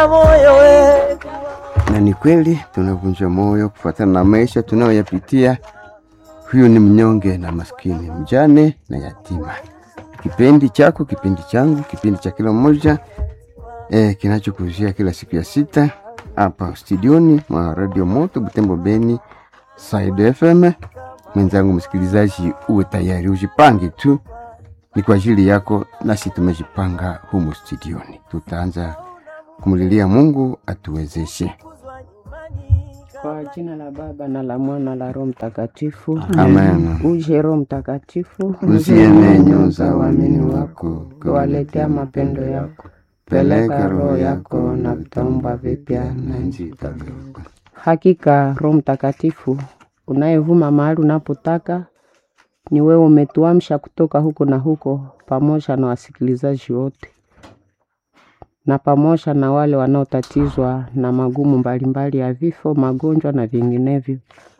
tunavunja moyo we. na ni kweli tunavunjwa moyo kufuatana na maisha tunayoyapitia. Huyu ni mnyonge na maskini, mjane na yatima. Kipindi chako, kipindi changu, kipindi cha kila mmoja eh, kinachokuzia kila siku ya sita hapa studioni mwa Radio Moto Butembo Beni Side FM. Mwenzangu msikilizaji, uwe tayari, ujipange tu, ni kwa ajili yako, nasi tumejipanga humu studioni. Tutaanza kumlilia Mungu atuwezeshe. Kwa jina la Baba na la Mwana la Roho Mtakatifu. Amen. Uje Roho Mtakatifu, Usiene nyoza waamini wako, kuwaletea mapendo yako. Peleka roho yako na vitaumba vipya na nchi itageuka. Hakika Roho Mtakatifu unayevuma mahali unapotaka, ni wewe umetuamsha kutoka huko na huko, pamoja na wasikilizaji wote na pamoja na wale wanaotatizwa na magumu mbalimbali ya vifo, magonjwa na vinginevyo.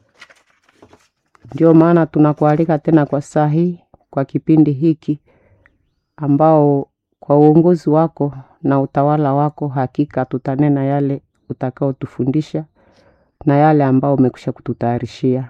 Ndio maana tunakualika tena kwa saa hii, kwa kipindi hiki ambao kwa uongozi wako na utawala wako, hakika tutanena yale utakaotufundisha na yale ambao umekwisha kututayarishia.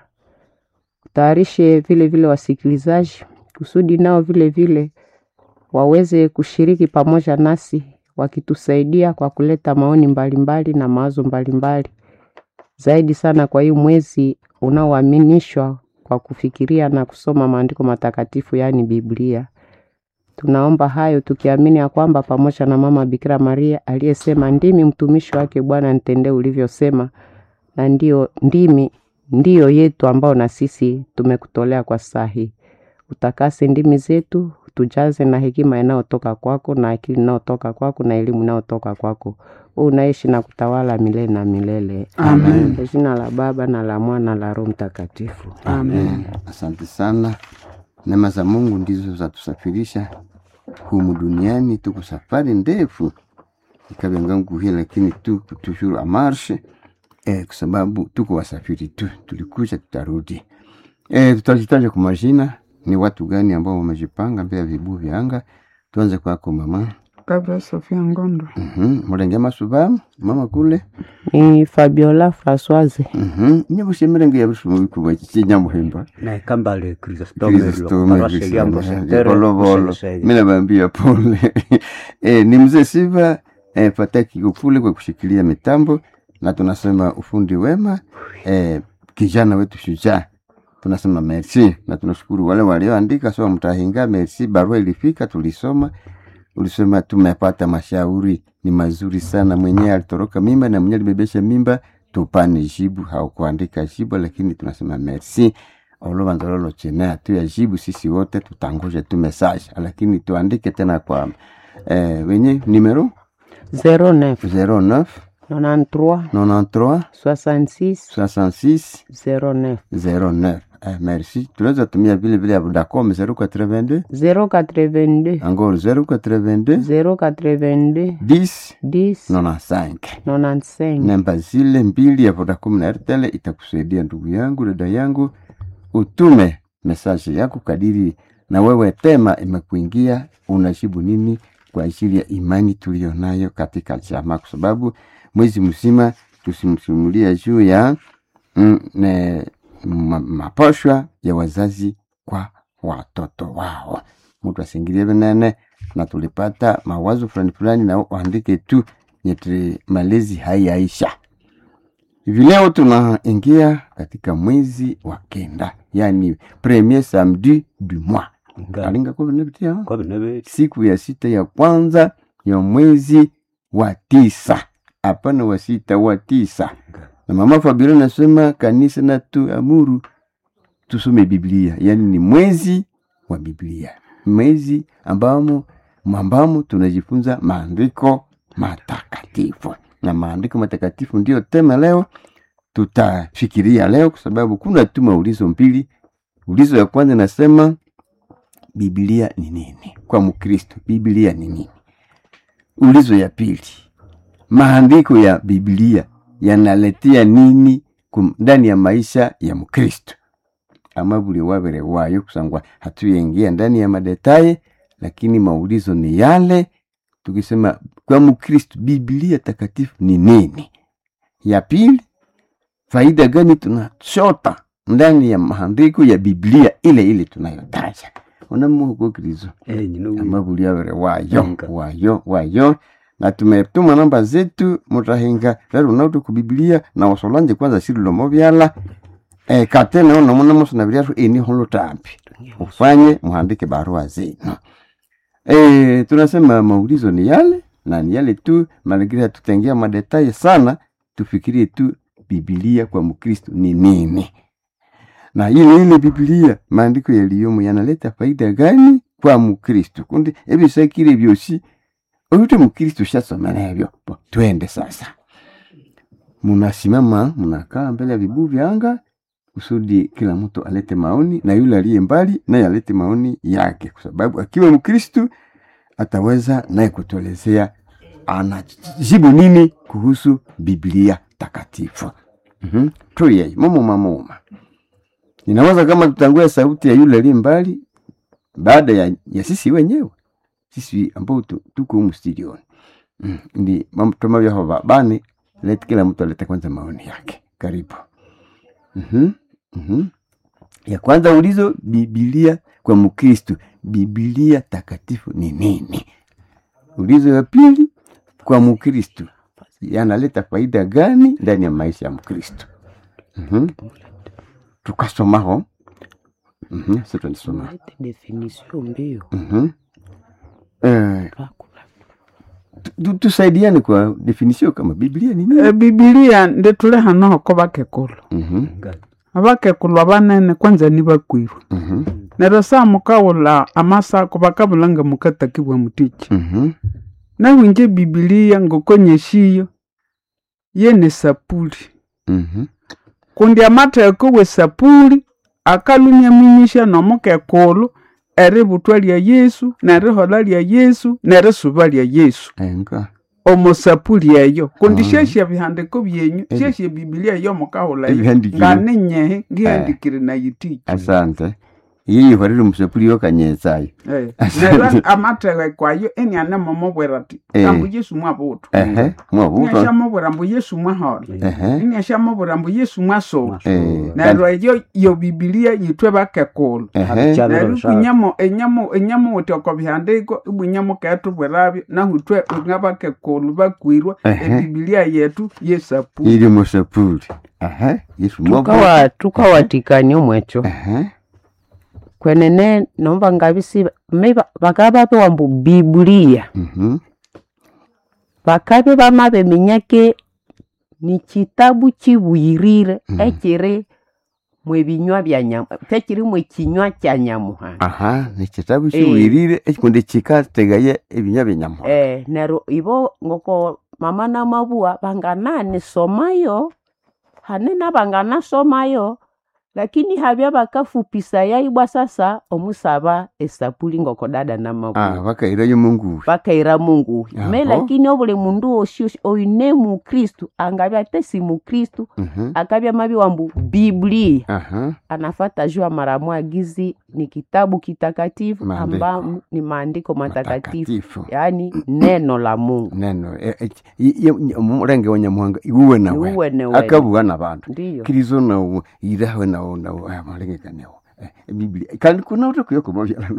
Utayarishe vile vile wasikilizaji kusudi nao vile vile waweze kushiriki pamoja nasi wakitusaidia kwa kuleta maoni mbalimbali na mawazo mbalimbali zaidi sana kwa hii mwezi unaoaminishwa kwa kufikiria na kusoma maandiko matakatifu yaani Biblia. Tunaomba hayo tukiamini ya kwamba pamoja na mama Bikira Maria aliyesema ndimi mtumishi wake Bwana, nitendee ulivyosema, na ndio ndimi ndiyo yetu ambao na sisi tumekutolea kwa saa hii. Utakase ndimi zetu, tujaze na hekima inayotoka kwako na akili inayotoka kwako na elimu inayotoka kwako. Wewe unaishi na kutawala milele na milele. Amen. Kwa jina la Baba na la Mwana na la Roho Mtakatifu. Amen. Asante sana. Neema za Mungu ndizo zatusafirisha humu duniani. Tuko safari ndefu ikavengangu hii, lakini tuko toujours a marche eh, kwa sababu tuko wasafiri tu, tulikuja tutarudi. Eh, tutajitaja kwa majina, ni watu gani ambao wamejipanga mbele ya vibuyu vya anga. Tuanze kwako mama. Kabla Sofia Ngondo. Mhm, Mulenge Masuba, mama kule. Ni Fabiola Françoise. Mhm, nyabushemere ya bushumu bikuba kinyamuhimba. na kambale Chrysostome Kristome paroisse Liambo Sentere, Volovolo. Msensei. Mimi nawaambia pole. Eh, ni mzee Siva eh, Fataki Gufule kwa kushikilia mitambo na tunasema ufundi wema eh, kijana wetu shujaa tunasema merci na tunashukuru wale walioandika sawa mtahinga merci barua ilifika tulisoma ulisema tumepata mashauri ni mazuri sana mwenyewe alitoroka mimba na mwenyewe alibebesha mimba tupane jibu haukuandika jibu lakini tunasema merci olovanzololo chene hatuya jibu sisi wote tutangoje tu message lakini tuandike tena kwa eh, wenye numero 09 09 93 93 66 66 09 09 eh, merci tunaweza tumia vile vile Vodacom 082 082 encore 082 082 10 10 95 95 namba zile mbili ya Vodacom na Airtel itakusaidia ndugu yangu, dada yangu, utume mesaje yako kadiri na wewe tema imekuingia, unajibu nini kwa ajili ya imani tuliyo nayo katika jamaa, kwa sababu mwezi mzima tusimsimulia juu ya mm, ne, ma, maposhwa ya wazazi kwa watoto wao. Mtu asingilie venene, na tulipata mawazo fulani fulani, na waandike tu nyeti malezi haiyaisha. Hivi leo tunaingia katika mwezi wa kenda, yani premier samedi du mois Nga- alinga kwa vinapitia kwa binebe siku ya sita ya kwanza ya mwezi wa tisa, hapana wa sita, wa tisa. Na mama Fabiola nasema kanisa na tuamuru tusome Biblia, yani ni mwezi wa Biblia, mwezi ambamo ambamo tunajifunza maandiko matakatifu, na maandiko matakatifu ndiyo tema leo tutafikiria leo, kwa sababu kuna tu maulizo mbili. Ulizo ya kwanza nasema Biblia ni nini kwa Mkristo? Biblia ni nini? Ulizo ya pili, maandiko ya Biblia yanaletea nini kum- ndani ya maisha ya Mkristo? Ama buli wabere wayo kusangwa hatuyengia ndani ya madetaye, lakini maulizo ni yale tukisema kwa mkristu biblia takatifu ni nini ya pili faida gani tunachota ndani ya maandiko ya biblia ile ile tunayotaja unamuhuko kristo Eh, nyino. amabuliavere wayo Nga. wayo wayo na tumetuma namba zetu mutahinga rero nautu kubiblia na wasolanje kwanza sirilomo vyala e, katene ono muna musuna vyatu ini holo tambi ufanye muhandike barua zenu e, tunasema maulizo ni yale na ni yale tu mazingira tutengea madetaye sana tufikirie tu bibilia kwa mkristo ni nini na ile ile bibilia maandiko yaliyomo yanaleta faida gani kwa mkristo kundi ebisakire byosi oyute mkristo shasomera ebyo Bo, twende sasa munasimama munakaa mbele ya vibuyu vyanga kusudi kila mtu alete maoni na yule aliye mbali naye alete maoni yake kwa sababu akiwa mkristu ataweza naye kutuelezea anajibu nini kuhusu biblia takatifu mm-hmm. tuyei mumuma muma ninaweza kama tutangue sauti ya yule aliye mbali baada ya, ya sisi wenyewe sisi ambao tu- tuko humu studioni mm. ndi mambo toma vyaho babane let kila mtu alete kwanza maoni yake karibu mm-hmm. Mm-hmm. ya kwanza ulizo bibilia kwa mkristu bibilia takatifu ni nini ulizo ya pili kwa mkristu yanaleta faida gani ndani ya maisha ya mkristu mm-hmm. tukasomaho mm-hmm. situnisoma Lete definition mbio mm-hmm. eh, tu- tusaidiane kwa definisio kama biblia ni nini E, bibilia nditule hano ko bakekulu Mhm, Nga. abakekulu abanene kwanza ni bakwirwe mhm, neryo saa mukawula amasako bakabulanga mukatakibwa mutiki mhm, nahwinje bibilia ngokonyeshiyo yene sapuli mhm, kundi amatheko we sapuli akalunyaminyisya nomukekulu eributwa lya yesu nerihola lya yesu nerisuba lya yesu enga omusapuli eyo kundi Ah. syesya bihandiko byenyu Ebi- syesya bibilia eyo mukahula eyo Ebihandikire. nganinyehe ngihandikire nayitiki asante yeyihorere musapuli yokanyesayo Eh, neryo amatheke kwayo eniane momubwira ati Eh. ambu yesu mwabutu ehe mwabuto iniasyamubwira mbu yesu mwahola ehe iniasyamubwira mbu yesu mwasoba Eh. neryo eyo yo bibilia yithwe bakekulu ehe Chabiro neryo sha- ikunyamo enyamo enyamo wuthi oko bihandiko ibwinyamo ketubwirabyo nahu ithwe nga bakekulu bakwirwa Ehe. ebibilia yetu yesapu iri musapuli ehe yesu mwabuto tukawa tukawatikania omwecho ehe kwenene nomba ngabisi me ba- bakaba bapewa mbu bibulia mhm, bakabe bamabe minyake ni kitabu kibwirire Mhm. ekiri mwebinywa bya nyamu tekiri mwekinywa kya nyamuhanga aha ni kitabu kiwirire ekikundi kikategaye ebinya byenyamuhanga eh nero ibo ngoko mama na mabua banganani somayo hanena banganasomayo lakini habya bakafupisa yaibwa sasa omusaba esapuli ngoko dada na mabua ah bakairayo mungu bakaira mungu me Aho. lakini obuli mundu osi oine mukristu angabya ate si mukristu mhm, akabya mabiwa mbu biblia aha anafata jua mara mwagizi ni kitabu kitakatifu Maandiko. amba ni maandiko matakatifu matakatifu yaani neno la mungu neno e- e- i- i- omurenge wa nyamuhanga iwuwe nawe niuwene wene akabuwa nabantu ndiyo kirizo nawo irawe nawo nawo amalengekaniwo biblia kandi kuna utakuyokomo vyalano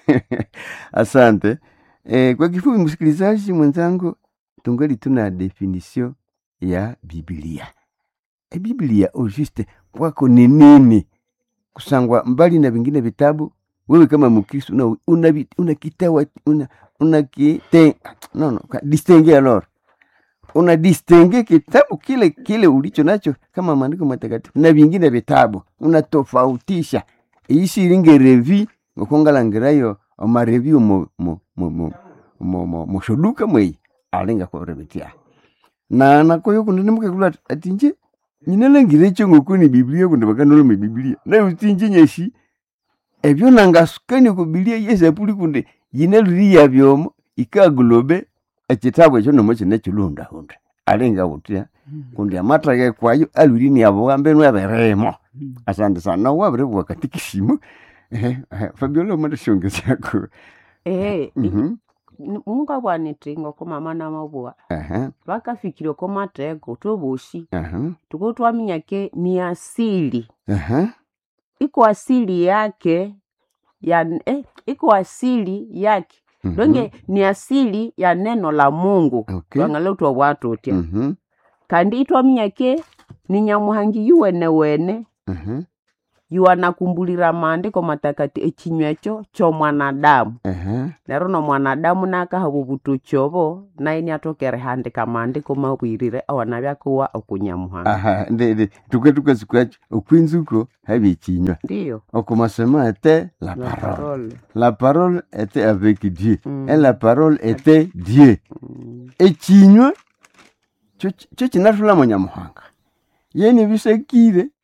asante eh, kwa kifupi msikilizaji mwenzangu tungali tuna definisio ya biblia e biblia ojuste kwako ni nini kusangwa mbali na vingine vitabu wewe kama mkristo una, una, vi- una kitawa una, una kite, no, no, ka- distingue alors una distingue kitabu kile kile ulicho nacho kama maandiko matakatifu na vingine vitabu unatofautisha isiringe revi ngokongalangirayo amarevi mo mo mo mo mo mo moshoduka mwei alinga korebetia na nakoyo kunene mukekula atinje nyinalangire ekyo ngokuni biblia kundi bakanoloma biblia naye utinje nyeshi ebyo nangasukani ku biblia yesapuli kundi yinaluriya byomo ikagulobe ekitabu ekyo nomo kine kilundahunda alinga utya kundi amathage kwayo alwiri abo mbenu aberemo asante sana wabire bwakatikisimu fabiola omanda shongezako eh, Mhm. ni- mungabwaniti ngoko mama namabua Aha, vakafikire ko mateko tovoshi aha, tuko twaminyake ni asili aha. iko asili yake ya eh, iko asili yake Mhm, donge ni asili ya neno la mungu Okay. twang'ale utwa bwatutya mhm, kandi itwaminyake ni nyamuhangi yuwene wene aha, yuwanakumbulira maandiko matakati ekinywa ekyo ky'omwanadamu aha. neryo nomwanadamu nakahaba obutoki naye niatokere handika maandiko mabwirire awanabyakuwa okunyamuhanga aha ndende tuke tukasikuachi okwinzuko habyekinywa ndiyo okomasema était la la parole parole la parole était avec dieu Mm. et la parole était dieu Mm. ekinywa kyo kyo kinathulamo nyamuhanga yeni bisekire